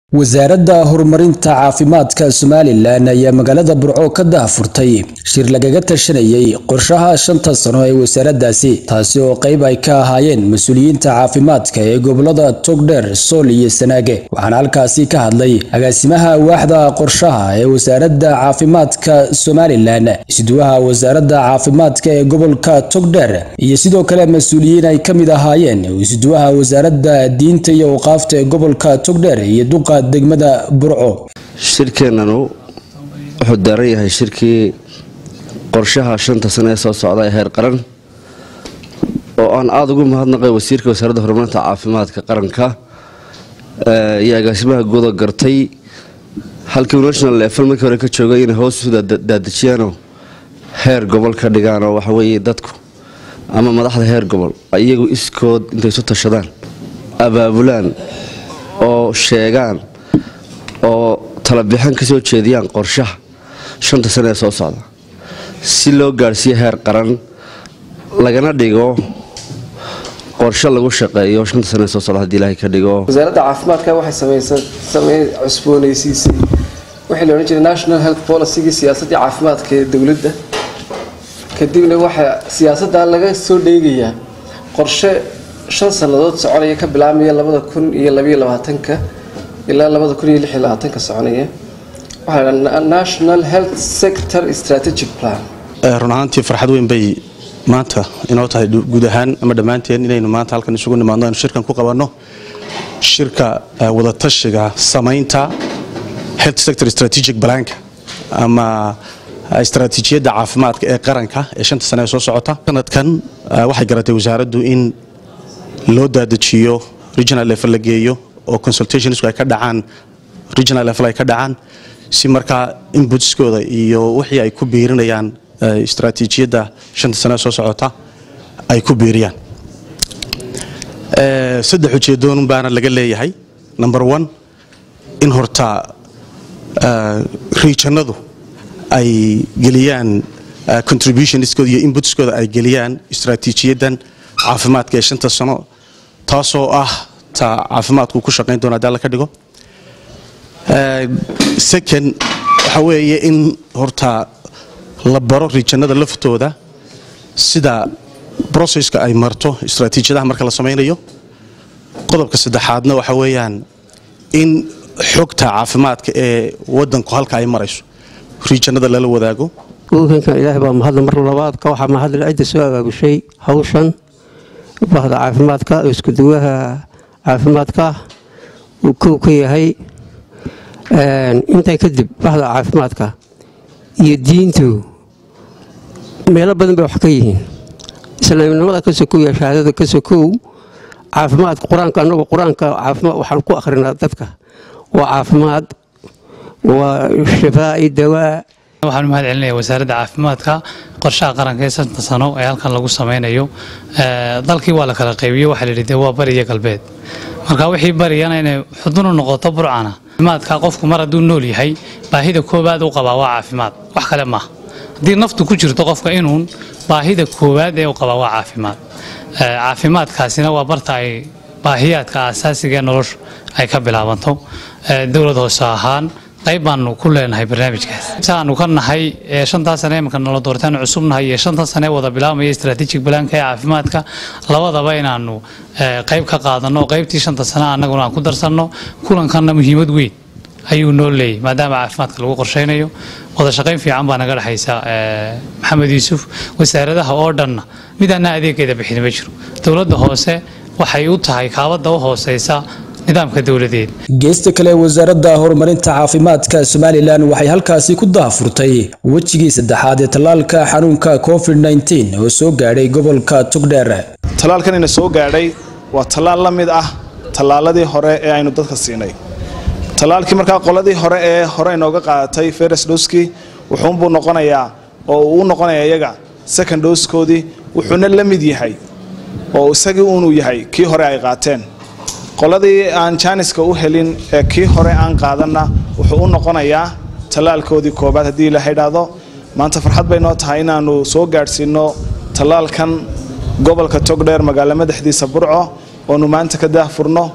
wasaaradda horumarinta caafimaadka somalilan ayaa magaalada burco ka daahfurtay shir lagaga tashanayay qorshaha shanta sano ee wasaaraddaasi taasi oo qayb ay ka ahaayeen mas-uuliyiinta caafimaadka ee gobolada togdheer sool iyo sanaage waxaana halkaasi ka hadlay agaasimaha waaxda qorshaha ee wasaaradda caafimaadka somalilan isduwaha wasaaradda caafimaadka ee gobolka togdheer iyo sidoo kale mas-uuliyiin ay ka mid ahaayeen isduwaha wasaaradda diinta iyo awqaafta ee gobolka togdheer iyo duqa degmada burco shirkeennanu wuxuu daaran yahay shirkii qorshaha shanta sane ee soo socda ee heer qaran oo aan aada ugu mahadnaqay wasiirka wasaaradda horumarinta caafimaadka qaranka iyo agaasimaha guuda gartay halkii national level markii hore ka joogay inay hoos isu daadajiyaanoo heer gobol ka dhigaanoo waxaweeye dadku ama madaxda heer gobol iyagu iskood intay isu tashadaan abaabulaan oo sheegaan oo talabixin ka soo jeediyaan qorshaha shanta sane ee soo socda si loo gaadhsiiyo heer qaran lagana dhigo qorshe lagu shaqeeyo shanta sane ee soo socda hadii ilaahay ka dhigo wasaaradda caafimaadka waxay cusboonaysiisay waxii la odhan jiray national health policygii siyaasaddii caafimaadka ee dowladda kadibna waxaa siyaasaddaa laga soo dheegayaa qorshe shan sannadood soconaya ka bilaabmaya labada kun iyo labaiyo labaatanka ilaa labada kun iyo lix iyo labaatanka soconaya waxaa la national health sector strategic plan run ahaantii farxad weyn bay maanta inoo tahay guud ahaan ama dhammaanteen inaynu maanta halkan isugu nimaadno aynu shirkan ku qabanno shirka wadatashiga samaynta health sector strategic planka ama istaraatiijiyadda caafimaadka ee qaranka ee shanta sane ee soo socota sanadkan waxay garatay wasaaraddu in loo daadajiyo regional level la geeyo oo consultationsku ay ka dhacaan regional level ay ka dhacaan si markaa inbutskooda iyo wixii ay ku biirinayaan istaraatiijiyadda shanta sane soo socota ay ku biiriyaan saddex ujeedoon baana laga leeyahay number one in horta regionadu ay geliyaan contributionskooda iyo inbutskooda ay geliyaan istaraatiijiyaddan caafimaadka ee shanta sano taasoo ah ta caafimaadku ku shaqayn doona hadii alla ka dhigo second waxa weeye in horta la baro rijanada laftooda sida brocesska ay marto istaraatiijiyadaha marka la samaynayo qodobka saddexaadna waxa weeyaan in xogta caafimaadka ee wadanku halka ay marayso rijanada lala wadaago ukanka ilaahay baa mahadla mar labaadka waxaa mahadla cidda soo abaabushay hawshan bahda caafimaadka oo iskuduwaha caafimaadka uu kow ka yahay intaa kadib bahda caafimaadka iyo diintu meelo badan bay wax ka yihiin islaamnimada ka sokow iyo shahaadada ka sokow caafimaadka qur-aanka anagu qur-aanka caafimaad waxaan ku akhrinaa dadka waa caafimaad waa shifaa'i dawaa waxaan u mahad celinaya wasaaradda caafimaadka qorshaha qaranka ee santa sano ee halkan lagu samaynayo dalkii waa la kala qaybiyo waxaa layidhi dee waa bari iyo galbeed marka wixii bariyana inay xudun u noqoto burcana caafimaadka qofku mar hadduu nool yahay baahida koowaad u qabaa waa caafimaad wax kale maaha haddii naftu ku jirto qofka inuun baahida koowaad ee u qabaa waa caafimaad caafimaadkaasina waa barta ay baahiyaadka asaasiga ee nolosha ay ka bilaabanto dowlad hoose ahaan qayb baanu ku leenahay barnaamijkaas saanu ka nahay shantaa sane imanka nala doortaan cusubnahay iyo shanta sane wada bilaabmaya strategic balaanka ee caafimaadka labadaba inaanu qayb ka qaadanno oo qaybtii shanta sane annaguna aan ku darsanno kulankanna muhiimad weyn ayuu noo leeyay maadaama caafimaadka lagu qorshaynayo wada shaqayn fiican baa naga dhexaysa maxamed yuusuf wasaaradaha oo dhanna midaana adeegeeda bixin ma jiro dowladda hoose waxay u tahay kaabadda u hooseysa nidaamka dowladeed geesta kale wasaaradda horumarinta caafimaadka somalilan waxay halkaasi ku daahfurtay wejigii saddexaad ee tallaalka xanuunka covid nteen oo soo gaadhay gobolka togdheer tallaalkanina soo gaadhay waa tallaal la mid ah tallaaladii hore ee aynu dadka siinay tallaalkii markaa qoladii hore ee hore inooga qaadatay feres doski wuxuunbuu noqonayaa oo uu noqonaya iyaga second doskoodii wuxuuna la mid yahay oo isagii uunuu yahay kii hore ay qaateen qoladii aan jaaniska u helin ee kii hore aan qaadanna wuxuu u noqonayaa tallaalkoodii koobaad haddii la idhaahdo maanta farxad bay noo tahay inaannu soo gaadhsiinno tallaalkan gobolka togdheer magaalo madaxdiisa burco oonu maanta ka daahfurno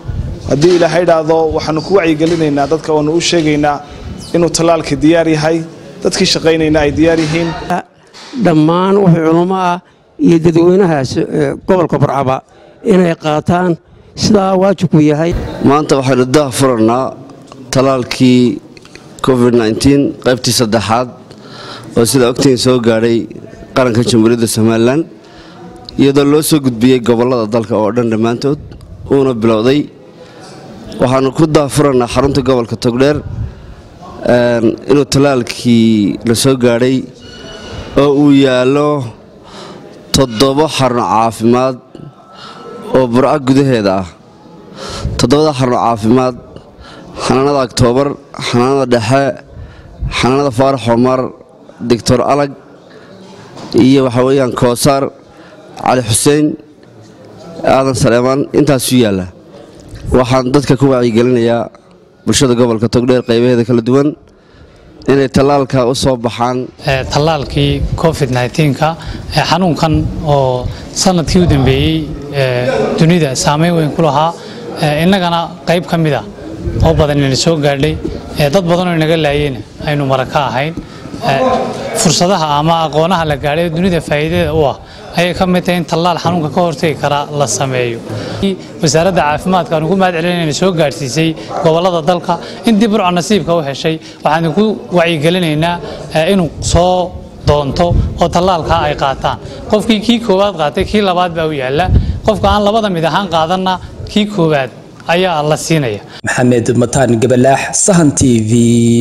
haddii ilaahay idhaahdo waxaanu ku wacyigelinaynaa dadka waanu u sheegaynaa inuu tallaalka diyaar yahay dadkii shaqaynayna ay diyaar yihiin dhammaan wixii culummo ah iyo dadweynahaas gobolka burcaba inay qaataan sidaa waajibku yahay maanta waxaynu dah furannaa tallaalkii covid qaybtii saddexaad oo sidaa ogtiin soo gaadhay qaranka jamhuuriyadda somalilan iyadoo loo soo gudbiyey gobollada dalka oo dhan dhammaantood uuna bilowday waxaanu ku daafurannaa xarunta gobolka togdheer inuu tallaalkii la soo gaadhay oo uu yaallo toddobo xarun caafimaad oo burco gudaheeda ah toddobada xarun caafimaad xanaanada oktoobar xanaanada dhexe xanaanada faarax omar doctor alag iyo waxaa weeyaan koosaar cali xuseen aadan saleemaan intaasuu yaalla waxaan dadka ku wacyigelinayaa bulshada gobolka togdheer qaybaheeda kala duwan inay tallaalka u soo baxaan tallaalkii covid nka xanuunkan oo sanadkii u dambeeyey dunida saameyn weyn ku lahaa innagana qayb ka mid a oo badan inayna soo gaadhay dad badanoo inaga laayeyna aynu mara ka ahayn fursadaha ama aqoonaha la gaadhay dunida faa'iidada u ah ayay ka mid tahay in tallaal xanuunka ka hortegi kara la sameeyo wasaaradda caafimaadka aan ugu mahad celinayna soo gaadhsiisay gobollada dalka intii burca nasiibka u heshay waxaan ku wacyigelinaynaa inuu soo doonto oo tallaalka ay qaataan qofkii kii koowaad qaatay kii labaad baa u yaalla qofka aan labada mid ahaan qaadanna kii koowaad ayaa la siinaya maxamed mataan gabalaax sahan t v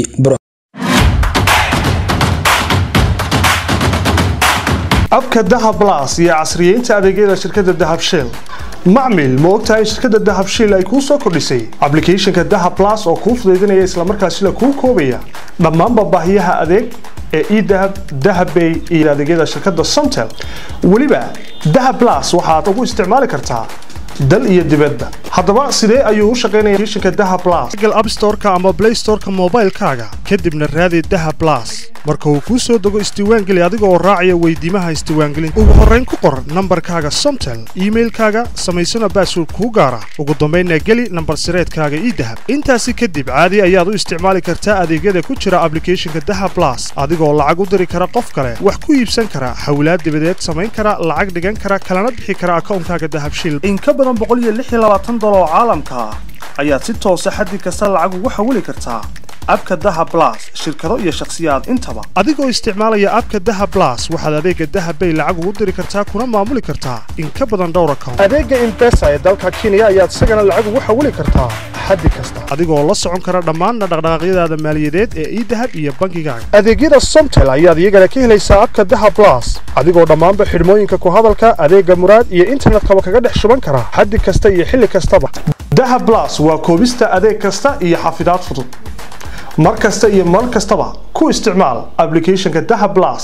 abka dahab blas iyo casriyeynta adeegyada shirkadda dahab shell macmil ma ogtahay in shirkadda dahab shell ay kuu soo kordhisay ablicathonka dahab blas oo kuu fudaydinaya islamarkaasina kuu koobaya dhammaanba baahiyaha adeeg ee edahab dahabbay iyo adeegyada shirkadda somtel weliba dahab blas waxaad ugu isticmaali kartaa dal iyo dibadda haddaba sidee ayuu u shaqaynaya applicationka dahab blas google app store-ka ama play store-ka moobaylkaaga kadibna raadi dahab blas marka uu kuu soo dego isdiiwaangeli adiga oo raacaya weydiimaha isdiiwaangelinta ugu horrayn ku qor nambarkaaga somtel iimailkaaga samaysana baasword kuu gaara ugu dambaynna geli nambar sireedkaaga idahab intaasi kadib caadi ayaad u isticmaali kartaa adeegyada ku jira ablicathonka dahab blas adigoo lacag u diri kara qof kale wax ku iibsan kara xawlaad dibadeed samayn kara lacag dhigan kara kalana bixi kara akawnkaaga dahab shil in ka badan oo caalamka ah ayaad si toosa xaddi kasta lacag ugu xawili kartaa abka daha blas shirkado iyo shakhsiyaad intaba adigoo isticmaalaya abka daha blas waxaad adeega dahabbay lacag ugu diri kartaa kuna maamuli kartaa in ka badan dhowr account adeega imbesa ee dalka kenya ayaad isagana lacag ugu xawili kartaa xaddi kasta adigoo la socon kara dhammaanna dhaqdhaqaaqyadaada maaliyadeed ee idahab iyo bankigaaga adeegyada somtel ayaad iyagana ka helaysaa abka daha blas adigoo dhammaanba xidhmooyinka ku hadalka adeega muraad iyo internetkaba kaga dhex shuban kara xaddi kasta iyo xilli kastaba daha blas waa koobista adeeg kasta iyo xafidaad fudud mar kasta iyo mar kastaba ku isticmaal ablicathonka daha blas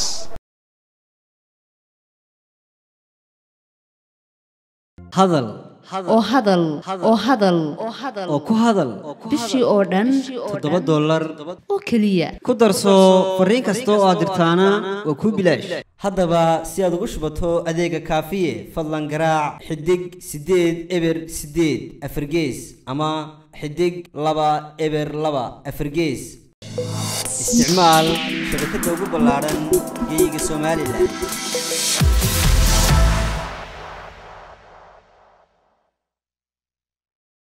hadal oo hadal oo hadal oo ku hadal bishii oo dhan toddoba dollar oo keliya ku darso fariin kasta oo aad dirtaana waa kuu bilaash haddaba si aad ugu shubato adeega kaafiye fadlan garaac xidig siddeed eber siddeed afargees ama xidig laba eber laba afargees isticmaal shabakadda ugu ballaaran geyga somalilan